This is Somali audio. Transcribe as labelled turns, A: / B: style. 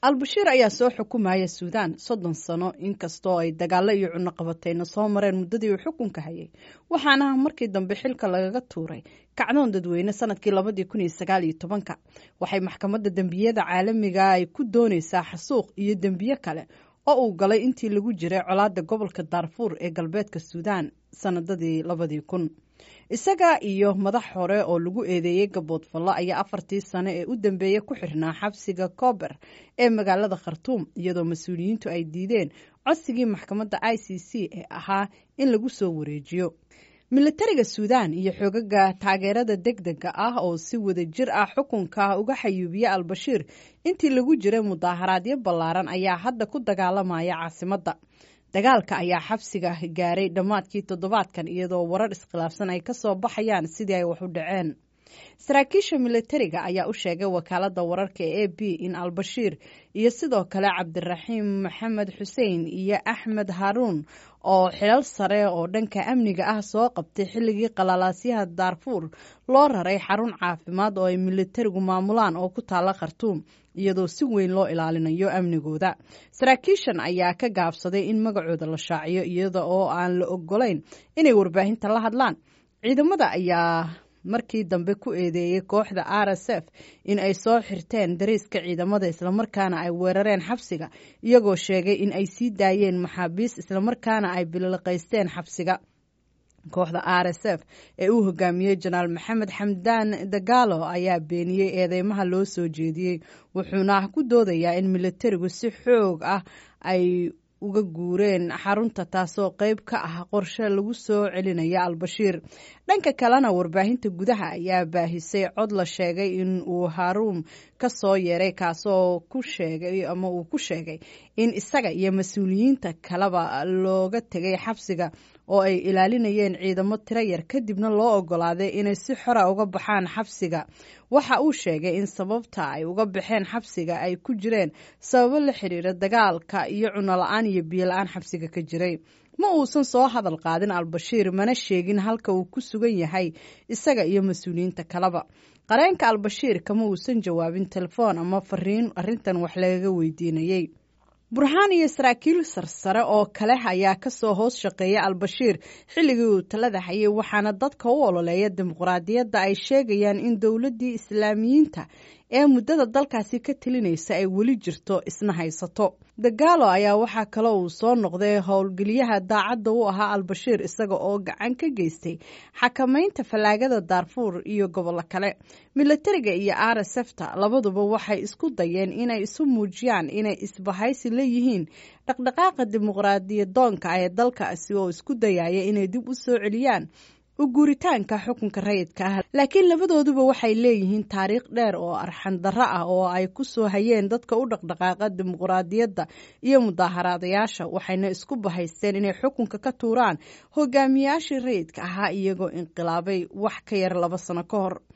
A: albashiir ayaa soo xukumaya suudaan soddon sano inkastoo ay dagaalo iyo cunno qabatayna soo mareen muddadii uu xukunka hayay waxaana markii dambe xilka lagaga tuuray kacdoon dadweyne sanadkii labadii kun iyo sagaal iyo tobanka waxay maxkamadda dembiyada caalamiga ay ku doonaysaa xasuuq iyo dembiye kale oo uu galay intii lagu jiray colaadda gobolka daarfuur ee galbeedka suudaan sanadadii labadii kun isaga iyo madax hore oo lagu eedeeyey gaboodfallo ayaa afartii sano ee u dambeeyey ku xirnaa xabsiga koober ee magaalada khartuum iyadoo mas-uuliyiintu ay diideen codsigii maxkamadda i c c ee ahaa in lagu soo wareejiyo militariga suudaan iyo xoogaga taageerada deg dega ah oo si wada jir ah xukunka uga xayuubiya albashiir intii lagu jiray mudaaharaadyo ballaaran ayaa hadda ku dagaalamaya caasimadda dagaalka ayaa xabsiga gaaray dhammaadkii toddobaadkan iyadoo warar iskhilaafsan ay kasoo baxayaan sidii ay wax u dhaceen saraakiisha militariga ayaa u sheegay wakaaladda wararka ee a b in albashiir iyo sidoo kale cabdiraxiim maxamed xuseen iyo axmed haruun oo xilal sare oo dhanka amniga ah soo qabtay xilligii qalalaasyaha daarfuur loo raray xarun caafimaad oo ay militarigu maamulaan oo ku taala khartuum iyadoo si weyn loo ilaalinayo amnigooda saraakiishan ayaa ka gaabsaday in magacooda la shaaciyo iyada oo aan la ogolayn inay warbaahinta la hadlaan ciidamada ayaa markii dambe ku eedeeyey kooxda r s f in ay soo xirteen dariiska ciidamada islamarkaana ay weerareen xabsiga iyagoo sheegay in ay sii daayeen maxaabiis islamarkaana ay biliqaysteen xabsiga kooxda r s f ee uu hogaamiyey jenaraal maxamed xamdaan dagaalo ayaa beeniyey eedeymaha loo soo jeediyey wuxuuna ku doodayaa in militarigu si xoog ah ay uga guureen xarunta taasoo qeyb ka ah qorshe lagu soo celinaya albashiir dhanka kalena warbaahinta gudaha ayaa baahisay cod la sheegay in uu haruum ka soo yeeray kaasoo ku sheegay ama uu ku sheegay in isaga iyo mas-uuliyiinta kaleba looga tegay xabsiga oo ay ilaalinayeen ciidamo tiro yar kadibna loo ogolaaday inay si xora uga baxaan xabsiga waxa uu sheegay in sababta ay uga baxeen xabsiga ay ku jireen sababo la xiriira dagaalka iyo cuno la-aan iyo biyo la-aan xabsiga ka jiray ma uusan soo hadal qaadin albashiir mana sheegin halka uu ku sugan yahay isaga iyo mas-uuliyiinta kaleba qareenka albashiir kama uusan jawaabin telefoon ama fariin arrintan wax lagaga weydiinayey burhaan iyo saraakiil sarsare oo kale ayaa kasoo hoos shaqeeya albashiir xilligii uu talada hayay waxaana dadka u ololeeya dimuqraadiyadda ay sheegayaan in dowladdii islaamiyiinta ee muddada dalkaasi ka telinaysa ay weli jirto isna haysato dagaalo ayaa waxaa kale uu soo noqday howlgeliyaha daacadda u ahaa albashiir isaga oo gacan ka geystay xakamaynta fallaagada daarfuur iyo gobollo kale militariga iyo r s f ta labaduba waxay isku dayeen inay isu muujiyaan inay isbahaysi la yihiin dhaqdhaqaaqa dimuqraadiyadoonka ee dalkaasi oo isku dayaya inay dib u soo celiyaan u guuritaanka xukunka rayidka ah laakiin labadooduba waxay leeyihiin taariikh dheer oo arxan darro ah oo ay ku soo hayeen dadka u dhaqdhaqaaqa dimuqraadiyadda iyo mudaaharaadayaasha waxayna isku bahaysteen inay xukunka ka tuuraan hogaamiyaashii rayidka ahaa iyagoo inqilaabay wax ka yar laba sano ka hor